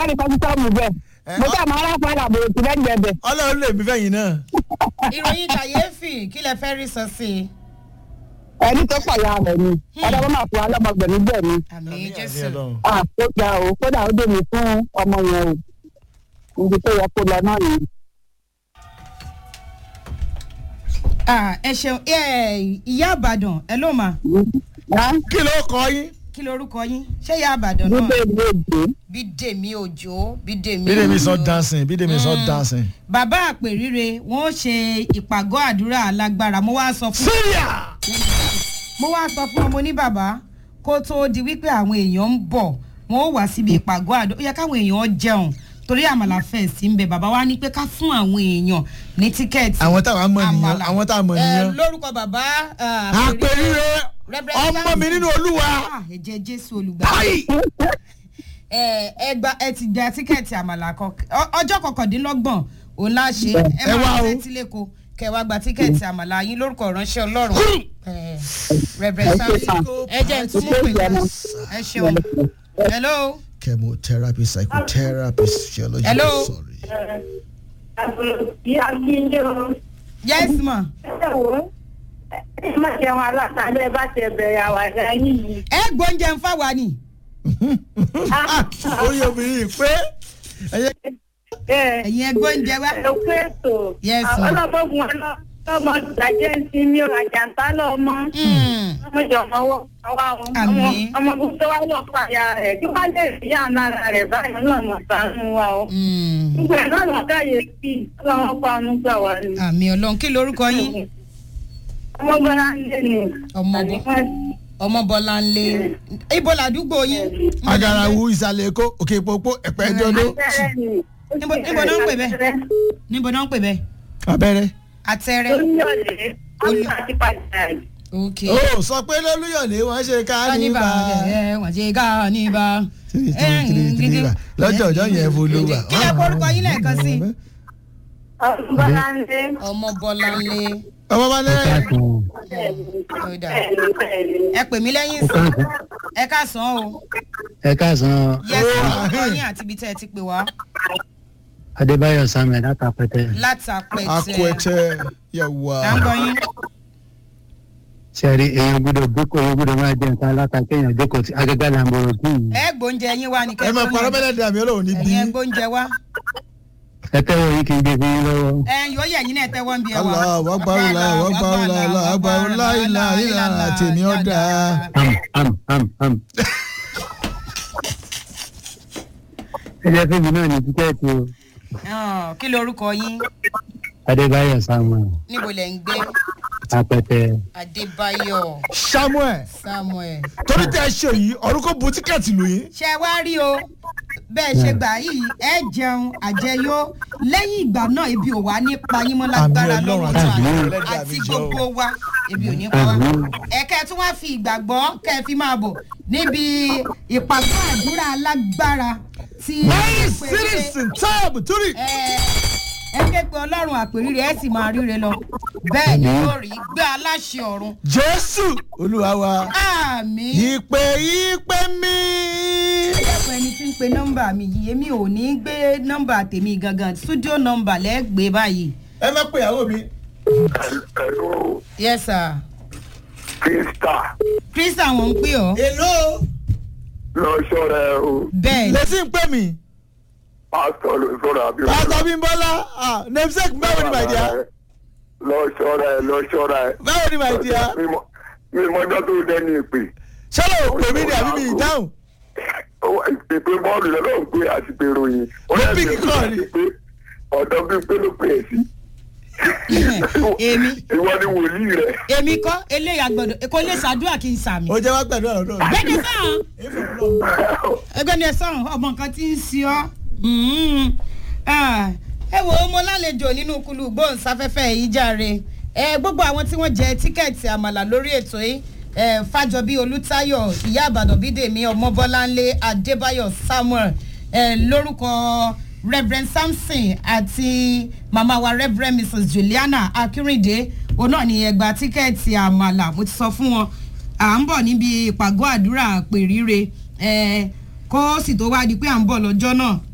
ní kọ́sítọ́ọ̀mù bẹ́ẹ̀ Ẹ, mo ọ- bá àwọn aráàlú àbòrò tí bẹ́ẹ̀ bẹ́ẹ̀ bẹ́ẹ̀. ọlọ́run lè mí fẹ́yìn náà. ìròyìn kàyéfì kí lẹ fẹ́ rí sọ sí i. ẹni tó pọ̀ ya rẹ̀ ni ọ̀dọ́ wọn máa fún wa lọ́mọgbẹ̀mí bẹ́ẹ̀ ni. àmì Àmín, jésù. àmín Ọlọ́run. à ó gba o kódà ó dèmi fún ọmọ yẹn o ibi tó yẹ kó lọ náà nìyí. Ah, ẹ ṣeun ẹ, ìyá àbàdàn ẹ ló mà kí ló kọ yín. kí lorúkọ yín ṣé ìyá àbàdàn náà nígbà èdè èdè bídèmí òjò bídèmí bídèmí sọ òjò. dancing bídèmí sọ dancing. bàbá àpèrire wọn ó ṣe ìpàgọ́ àdúrà alágbára mo wá sọ fún syria. mo wá sọ fún ọmọ ní bàbá kó tóó di wípé àwọn èèyàn ń bọ̀ wọn ó wá síbi ìpàgọ́ àdúrà ó yẹ káwọn èèyàn jẹun torí àmàlà fẹ̀ sí ń bẹ bàbá wa ní pé ká fún àwọn èèyàn ní tíkẹ́ẹ̀tì àwọn táwọn mọ̀ nìyẹn àmàlà. àwọn táwọn mọ̀ Ẹ, nìyẹn. lórúkọ bàbá àpèrire ọmọ mi nínú olúwa. Ah, ẹ̀jẹ̀ jésù olùgbà báyìí. ẹ ẹ gba ẹ ti gba tíkẹ́ẹ̀tì àmàlà kan ọ- ọjọ́ kọkàndínlọ́gbọ̀n òun la ṣe ẹ Ẹ wá máa o. tẹ́tí lẹ́kọ̀ọ́ kẹ wá gba tíkẹ́ẹ̀tì àmàlà yín lórúkọ ìránṣẹ́ ọlọ́run ẹ, Reverend Samson ẹ jẹ́ ń tún mú pè náà ẹ ṣeun hello chemotherapy psychotherapy physiology Hello. sorry. Ìyá Gíndé o. yes ma Ẹ wo ẹ má jẹun alátàlẹ́ bá tẹ bẹ̀rẹ̀ àwàdà yìí. ẹ gbóúnjẹ ń fáwa ni Ah, orí obìnrin pé ẹyẹ Ẹ ẹ̀yin ẹ gbóúnjẹ wá ẹ kú ètò. Yes, ma. Ọlọ́gbọ́gun ọlọ́mọ ìdájẹ́ ń sin mí o, àjàntá lọ́mọ. Mm, Ọmọ ìjọba wọ ọwọ́ àwọn Àmín. ọmọ gbogbo wa lọ pàyà rẹ̀ kí wọ́n lè rí àná rẹ̀ báyìí lọ́nà sànú wa o. mm. Gbogbo ẹ̀ náà lọ́kàyè sí ọlọ́wọ́ pa ọ̀nù gbà wá ni. àmì ọlọ́run kí lorúkọ yín Ọmọ gbọ́dọ̀ ń lé ni. ọmọ ọmọ bọlá ń lé ibo làdúgbò yín agarawu ìsàlẹ̀ èkó òkè ìpòpò ẹ̀pẹ́ ẹjọ́dó Níbo- níbo náà ń pè bẹ́ẹ̀? níbo náà ń pè bẹ́ẹ̀ abẹ́rẹ́. àtẹrẹ Olúyọ̀lé, olú àti pàjáwìrì. ok ó sọ pé lólúyọ̀lé wọ́n ṣe káníbà káníbà. ẹ wọ́n ṣe káníbà. Tiri, tiri, tiri, tiri, tiri. lọ́jọ́ ọjọ́ yẹn folówà. kí lẹ korúkọ yín lẹ́ẹ̀kan sí i. Ọmọ bọ́lá ń lé. ọmọ bọlá ń lé ọmọ bá lẹ́yìn. ó dà ẹ pè mí lẹ́yìn sí ẹ káàsán o ẹ káàsán yẹsẹ orúkọ yín àti ibi tẹ́ ẹ ti pè wá adébáyọ samuel látàpẹtẹ látàpẹtẹ akọẹtẹ yẹwà. à ń gbọ́ yín. sẹẹri èèyàn gbọ́dọ̀ gbẹkọ èèyàn gbọ́dọ̀ máa jẹ nǹkan aláta kéèyàn jókòó tí agẹgẹ làǹbọrọ kí yìí ẹ gbóúnjẹ yín wá ní ẹ máa parọ́ bẹ́lẹ̀ dàmí ọlọ́run ní bí. ẹ̀yin ẹ gbóúnjẹ wá ẹ tẹwọ yìí kì í gbé fún yín lọ́wọ́. ẹ yóò yẹ yín náà tẹ́wọ́ ń bí ẹ wá. Allah wàgbàrú la wàgbàrú la la wàgbàrú la ilà ilà tèmi ọ̀dà. am am am am. ẹ jẹ́ fíìmù náà ní tíkẹ́ẹ̀tì o Ah, kí lorúkọ yín adébáyọ samuel níbo lẹ ń gbé apẹtẹ adébáyọ̀ samuel samuel. torí tẹ ẹ ṣe yìí ọ̀run kò bu tíkẹ́ẹ̀tì lù yín. ṣe wá rí o bẹ́ẹ̀ ṣe gbà yìí ẹ jẹun àjẹyó lẹ́yìn ìgbà náà ebi ò wá ní payín mọ́ lágbára Àmín Ọlọ́run lọ́wọ́ àti tó ìdílé àná ẹlẹ́dàá àti mi jẹ́ o. gbogbo wa ebi ò ní pa wá. Àmín. ẹ̀kẹ́ tí wọ́n fi ìgbàgbọ́ kẹ́ ẹ fi máa bọ̀ níbi ìpàgọ́ àdúrà alágbára tí nine pé- citizen táàbù torí. ẹ ẹ ké pe ọlọ́run àpèrire ẹ sì máa ríre lọ bẹ́ẹ̀ ni yóò rí gbé aláṣẹ ọ̀run jésù olúwa wa àmì ìpè ìpè mi. ẹ̀pọ̀ ẹni tí ń pe nọ́mbà mi yìí èmi ò ní gbé nọ́mbà tèmi gangan studio nọ́mbà lẹ́gbẹ̀ẹ́ báyìí. ẹ má pè ìyàwó mi. Hello, yes sir Krista. krista wọn ń pè ọ́ èlò Lọ ṣọ́ra ẹ o. bẹ́ẹ̀ ni létí ń pè mí. Pásítọ̀ ló sọ̀rọ̀ àbí o. pásítọ̀ bímbọ́lá ah, namesake báwo ni my dear. Lọ ṣọ́ra ẹ, lọ ṣọ́ra ẹ. báwo ni my dear. Mi mọ- Mi mọjọ́ tó dẹ́ni ìpè. ṣọlá ò pè mí ni àbí mi ìdáhùn. Ó- Ìpè bọ́ọ̀lù lọ́dọ̀ ń pè àti pé ròyìn. Ó Ló yẹ pick kí call ni. pé ọ̀dọ́ bí pé ló pè é sí. èmi Ìwọ ni wòlíì rẹ̀. èmi kọ́ eléyà gbọ́dọ̀ kò lè ṣàdúrà kí n sàmì. ó jẹ́ wá pẹ̀lú ọ̀rọ̀ náà. gbẹ́ni sàn ẹgbẹ́ni sàn ọmọ nǹkan tí ń ṣe ọ́ Mm. Ah, ẹ wo mo lálejò nínú kulu gbóhùnsáfẹ́fẹ́ yìí jàre ẹ gbogbo àwọn tí wọ́n jẹ tíkẹ́ẹ̀tì àmàlà lórí ètò yìí ẹ fàjọbí olùtayọ ìyá àbàdàn bídèmí ọmọbọláńlé adébáyọ samuel ẹ lórúkọ reverend samson àti màmá wa reverend mrs juliana akínrìndé òun náà ní ẹgbàá tíkẹ́ẹ̀tì àmàlà mo ti sọ fún wọn à ń bọ̀ níbi ìpàgọ́ àdúrà pèrire ẹ kó sì tó wá di pé à ń bọ̀ lọ́jọ́ náà